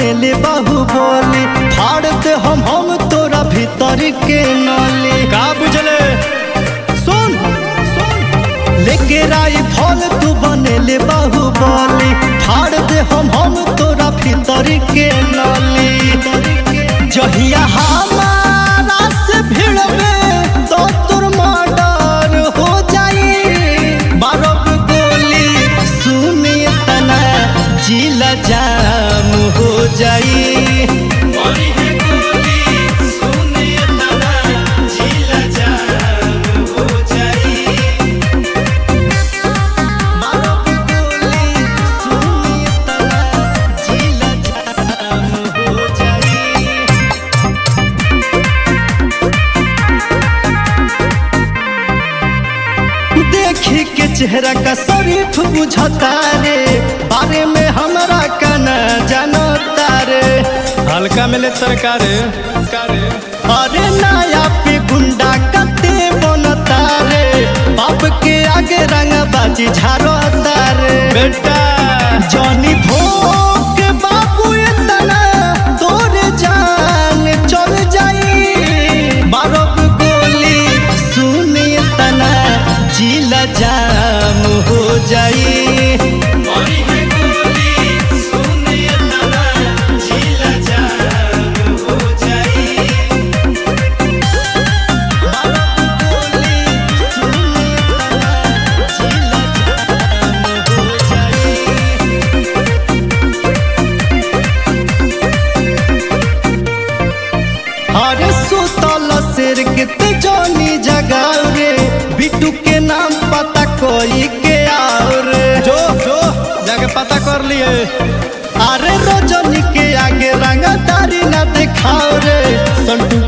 बनेले बाहुबली फाड़ते हम हम तोरा भीतर के नली का बुझले सुन लेके राई फल तू बनेले बाहुबली फाड़ दे हम हम तोरा भीतर के नली जहिया हमारा से भिड़बे तो तोर मर्डर हो जाई बारह गोली सुनिए तना जिला जाम हो जाई बारह गोली सुनिए तना जिला जाम हो जाई देखी के चेहरा का शरीफ बुझता रे बारे में हमरा का न जानता रे हल्का मिले तरकारी अरे नया पे गुंडा कते बनता रे बाप के आगे रंग बाजी झाड़ता रे बेटा जॉनी भोग बाबू इतना तोरे जान चल जाई बारह गोली सुन इतना जिला जाम हो जाई अरे सुतल शेर के ते जानी जगाओ रे बिट्टू के नाम पता कोई के आओ रे जो जो जाके पता कर लिए अरे रजनी के आगे रंगदारी ना दिखाओ रे संटू